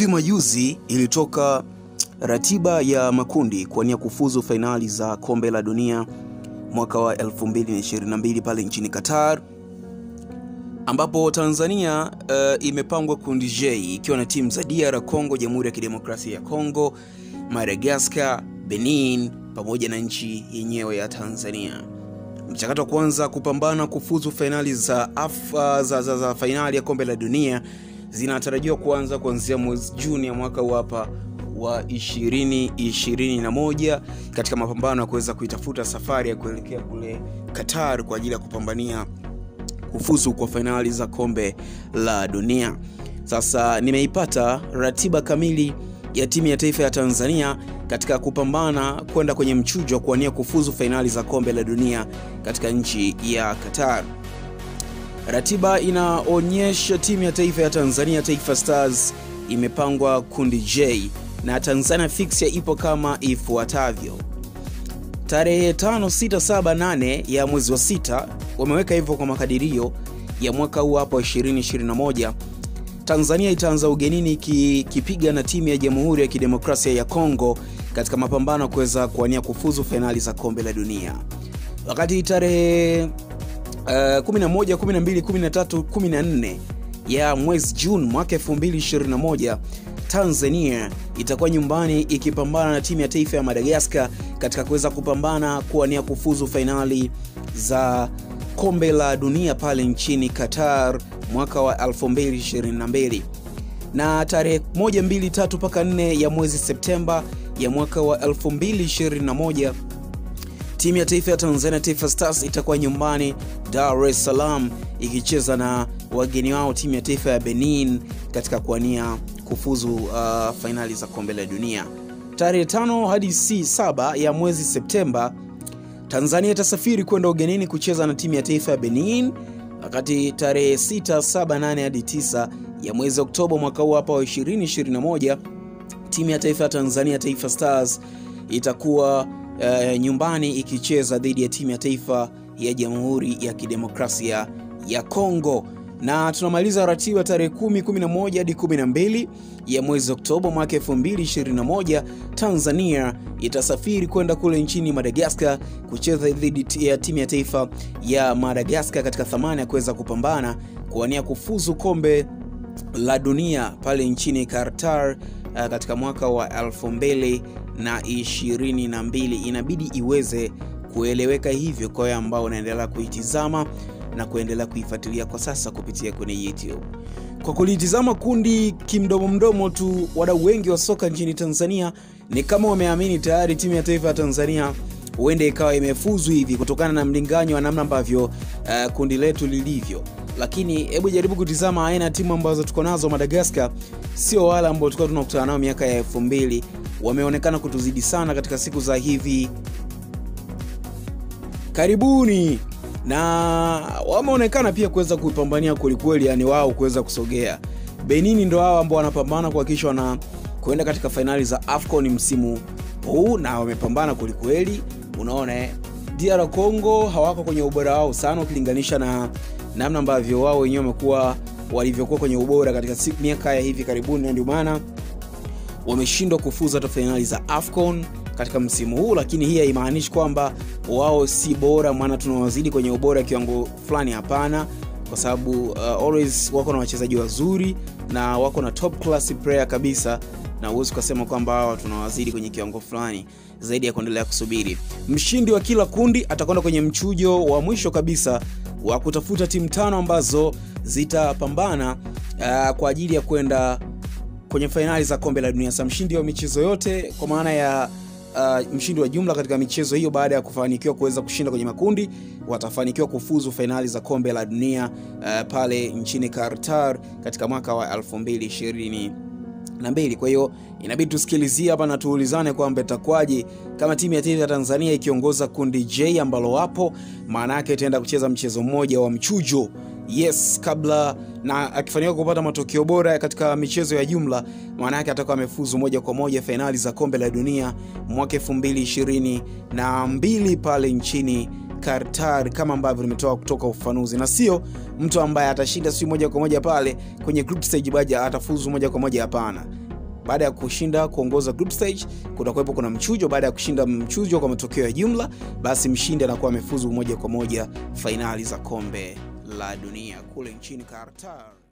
majuzi ilitoka ratiba ya makundi kuwania kufuzu fainali za kombe la dunia mwaka wa 2022 pale nchini Qatar, ambapo Tanzania uh, imepangwa kundi J ikiwa na timu za DR Congo, Jamhuri ya Kidemokrasia ya Congo, Madagascar, Benin pamoja na nchi yenyewe ya Tanzania. Mchakato wa kuanza kupambana kufuzu fainali za, afa, za, za, za fainali ya kombe la dunia zinatarajiwa kuanza kuanzia mwezi Juni ya mwaka huu hapa wa 2021 katika mapambano ya kuweza kuitafuta safari ya kuelekea kule Qatar kwa ajili ya kupambania kufuzu kwa fainali za kombe la dunia. Sasa nimeipata ratiba kamili ya timu ya taifa ya Tanzania katika kupambana kwenda kwenye mchujo wa kuwania kufuzu fainali za kombe la dunia katika nchi ya Qatar. Ratiba inaonyesha timu ya taifa ya Tanzania, Taifa Stars, imepangwa kundi J na Tanzania fixture ipo kama ifuatavyo. Tarehe 5, 6, 7, 8 ya mwezi wa sita wameweka hivyo kwa makadirio ya mwaka huu hapo 2021. Tanzania itaanza ugenini ikipiga na timu ya Jamhuri ya Kidemokrasia ya Kongo katika mapambano ya kuweza kuwania kufuzu fainali za kombe la dunia. Wakati tarehe uh, 11, 12, 13, 14 ya mwezi Juni mwaka 2021 Tanzania itakuwa nyumbani ikipambana na timu ya taifa ya Madagascar katika kuweza kupambana kuwania kufuzu fainali za kombe la dunia pale nchini Qatar mwaka wa 2022 na tarehe 1, 2, 3 mpaka 4 ya mwezi Septemba ya mwaka wa 2021 timu ya taifa ya Tanzania Taifa Stars itakuwa nyumbani Dar es Salaam ikicheza na wageni wao timu ya taifa ya Benin katika kuwania kufuzu uh, fainali za kombe la dunia. Tarehe 5 hadi si 7 ya mwezi Septemba Tanzania itasafiri kwenda ugenini kucheza na timu ya taifa ya Benin, wakati tarehe 6, 7, 8 hadi 9 ya mwezi Oktoba mwaka huu hapa wa 2021 timu ya taifa ya Tanzania Taifa Stars itakuwa uh, nyumbani ikicheza dhidi ya timu ya taifa ya Jamhuri ya Kidemokrasia ya Kongo na tunamaliza ratiba tarehe 10, 11 hadi 12 ya mwezi Oktoba mwaka 2021. Tanzania itasafiri kwenda kule nchini Madagascar kucheza dhidi ya timu ya taifa ya Madagascar katika thamani ya kuweza kupambana kuwania kufuzu kombe la dunia pale nchini Qatar uh, katika mwaka wa 2022. Inabidi iweze kueleweka hivyo kwa wale ambao wanaendelea kuitizama na kuendelea kuifuatilia kwa sasa kupitia kwenye YouTube. Kwa kulitizama kundi kimdomo mdomo tu, wadau wengi wa soka nchini Tanzania ni kama wameamini tayari timu ya taifa ya Tanzania huenda ikawa imefuzu hivi kutokana na mlinganyo wa namna ambavyo uh, kundi letu lilivyo, lakini hebu jaribu kutizama aina ya timu ambazo tuko nazo. Madagascar sio wale ambao tulikuwa tunakutana nao miaka ya elfu mbili. Wameonekana kutuzidi sana katika siku za hivi karibuni na wameonekana pia kuweza kuipambania kwelikweli, yani wao kuweza kusogea. Benini ndo hao ambao wanapambana kuhakikisha wana kuenda katika fainali za AFCON msimu huu na wamepambana kwelikweli. Unaona eh, DR Congo hawako kwenye ubora wao sana ukilinganisha na namna ambavyo wao wenyewe wamekuwa walivyokuwa kwenye ubora katika miaka ya hivi karibuni, na ndio maana wameshindwa kufuza hata fainali za AFCON katika msimu huu, lakini hii haimaanishi kwamba wao si bora, maana tunawazidi kwenye ubora kiwango fulani. Hapana, kwa sababu uh, always wako na wachezaji wazuri na wako na top class player kabisa, na huwezi ukasema kwamba hawa tunawazidi kwenye kiwango fulani zaidi ya kuendelea kusubiri. Mshindi wa kila kundi atakwenda kwenye mchujo wa mwisho kabisa wa kutafuta timu tano ambazo zitapambana uh, kwa ajili ya kwenda kwenye fainali za kombe la dunia. Sa mshindi wa michezo yote kwa maana ya Uh, mshindi wa jumla katika michezo hiyo baada ya kufanikiwa kuweza kushinda kwenye makundi watafanikiwa kufuzu fainali za kombe la dunia uh, pale nchini Qatar katika mwaka wa 2022. Kwa hiyo inabidi tusikilizie hapa na tuulizane kwamba itakwaje kama timu ya taifa ya Tanzania ikiongoza kundi J ambalo wapo, maana yake itaenda kucheza mchezo mmoja wa mchujo yes kabla na akifanikiwa kupata matokeo bora katika michezo ya jumla, maana yake atakuwa amefuzu moja kwa moja fainali za kombe la dunia mwaka 2022 pale nchini Qatar, kama ambavyo nimetoka kutoka ufafanuzi, na sio mtu ambaye atashinda si moja kwa moja pale kwenye group stage baja atafuzu moja kwa moja. Hapana, baada ya kushinda kuongoza group stage kutakuwepo kuna mchujo baada ya kushinda mchujo kwa matokeo ya jumla basi mshindi anakuwa amefuzu moja kwa moja fainali za kombe la dunia kule nchini Qatar